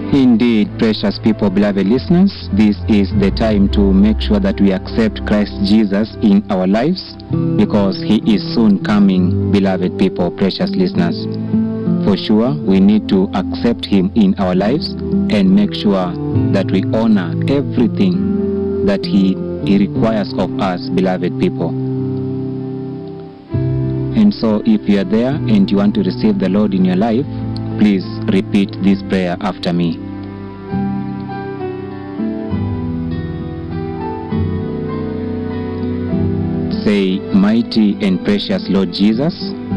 Indeed, precious people, beloved listeners, this is the time to make sure that we accept Christ Jesus in our lives because he is soon coming, beloved people, precious listeners. For sure, we need to accept him in our lives and make sure that we honor everything that he, he requires of us, beloved people. And so, if you are there and you want to receive the Lord in your life, please repeat this prayer after me. Say, Mighty and precious Lord Jesus,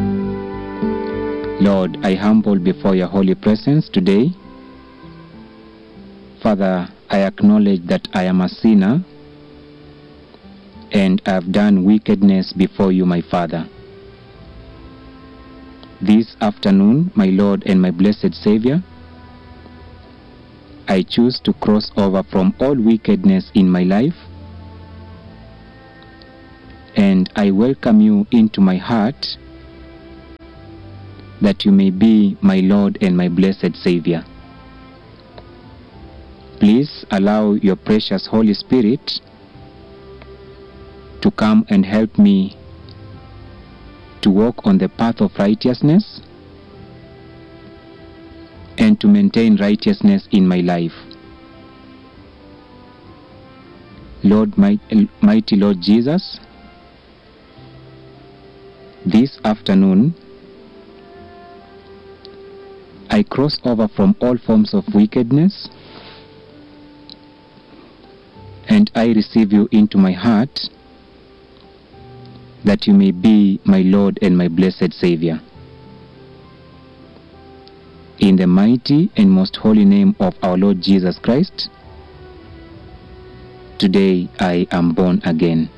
Lord, I humble before your holy presence today. Father, I acknowledge that I am a sinner and I have done wickedness before you, my Father. This afternoon, my Lord and my blessed Savior, I choose to cross over from all wickedness in my life and I welcome you into my heart that you may be my Lord and my blessed Savior. Please allow your precious Holy Spirit to come and help me to walk on the path of righteousness and to maintain righteousness in my life. Lord, mighty Lord Jesus, this afternoon I cross over from all forms of wickedness and I receive you into my heart that you may be my Lord and my blessed Savior. In the mighty and most holy name of our Lord Jesus Christ, today I am born again.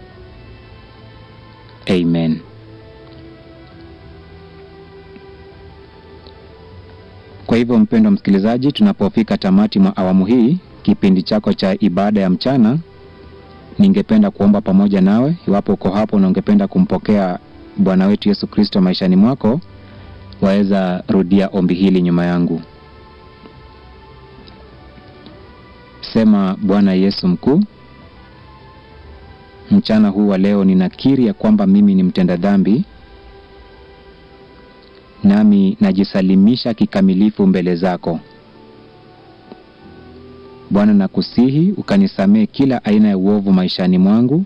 Amen. Kwa hivyo mpendwa msikilizaji, tunapofika tamati mwa awamu hii kipindi chako cha ibada ya mchana, ningependa kuomba pamoja nawe. Iwapo uko hapo na ungependa kumpokea Bwana wetu Yesu Kristo maishani mwako, waweza rudia ombi hili nyuma yangu. Sema: Bwana Yesu mkuu, mchana huu wa leo ninakiri ya kwamba mimi ni mtenda dhambi nami najisalimisha kikamilifu mbele zako Bwana. Nakusihi ukanisamehe kila aina ya uovu maishani mwangu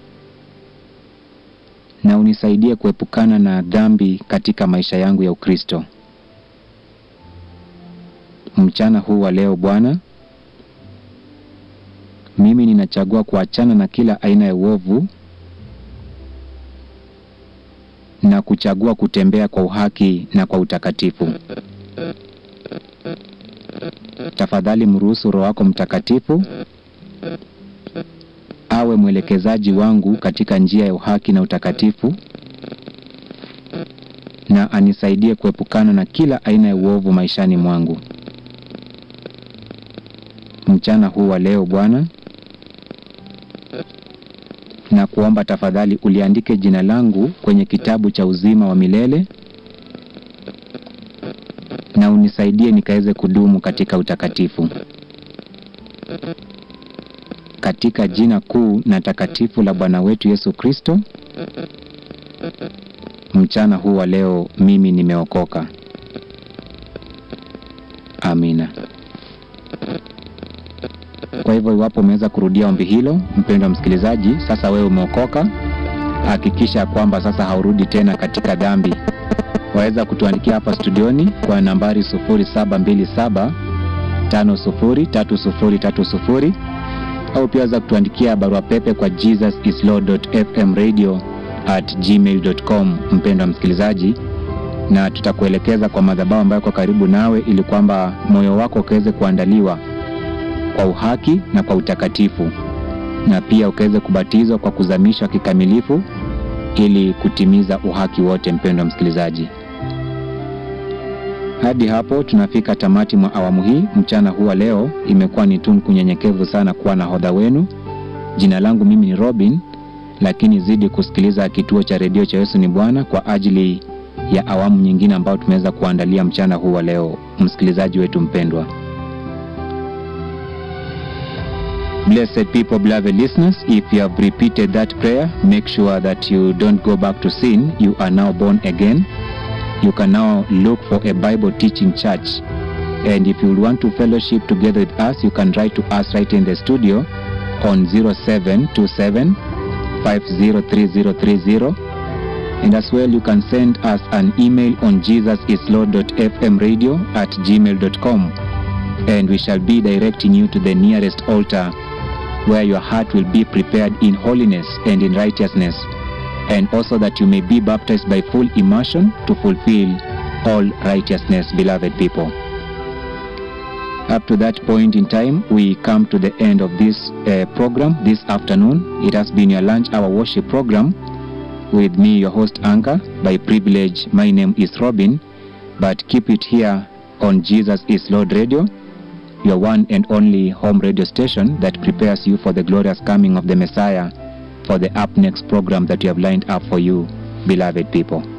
na unisaidie kuepukana na dhambi katika maisha yangu ya Ukristo. Mchana huu wa leo Bwana, mimi ninachagua kuachana na kila aina ya uovu na kuchagua kutembea kwa uhaki na kwa utakatifu. Tafadhali mruhusu Roho wako Mtakatifu awe mwelekezaji wangu katika njia ya uhaki na utakatifu, na anisaidie kuepukana na kila aina ya uovu maishani mwangu. Mchana huu wa leo Bwana, na kuomba tafadhali uliandike jina langu kwenye kitabu cha uzima wa milele na unisaidie nikaweze kudumu katika utakatifu, katika jina kuu na takatifu la Bwana wetu Yesu Kristo. Mchana huu wa leo mimi nimeokoka. Amina. Kwa hivyo iwapo umeweza kurudia ombi hilo, mpendwa msikilizaji, sasa wewe umeokoka. Hakikisha kwamba sasa haurudi tena katika dhambi. Waweza kutuandikia hapa studioni kwa nambari 0727 503030 au pia waweza kutuandikia barua pepe kwa jesusislord.fmradio at gmail.com, mpendwa msikilizaji, na tutakuelekeza kwa madhabahu ambayo kwa karibu nawe ili kwamba moyo wako ukaweze kuandaliwa kwa uhaki na kwa utakatifu, na pia ukaweze kubatizwa kwa kuzamishwa kikamilifu ili kutimiza uhaki wote. Mpendwa msikilizaji, hadi hapo tunafika tamati mwa awamu hii mchana huu wa leo. Imekuwa ni tunu kunyenyekevu sana kuwa na hodha wenu. Jina langu mimi ni Robin, lakini zidi kusikiliza kituo cha redio cha Yesu ni Bwana kwa ajili ya awamu nyingine ambayo tumeweza kuandalia mchana huu wa leo, msikilizaji wetu mpendwa. Blessed people, beloved listeners, if you have repeated that prayer, make sure that you don't go back to sin. You are now born again. You can now look for a Bible teaching church. And if you want to fellowship together with us, you can write to us right in the studio on 0727 503030. And as well, you can send us an email on jesusislord.fmradio at gmail.com. And we shall be directing you to the nearest altar where your heart will be prepared in holiness and in righteousness, and also that you may be baptized by full immersion to fulfill all righteousness, beloved people. Up to that point in time, we come to the end of this uh, program this afternoon. It has been your lunch hour worship program with me, your host, Anchor. By privilege, my name is Robin, but keep it here on Jesus is Lord Radio your one and only home radio station that prepares you for the glorious coming of the Messiah for the up next program that we have lined up for you, beloved people.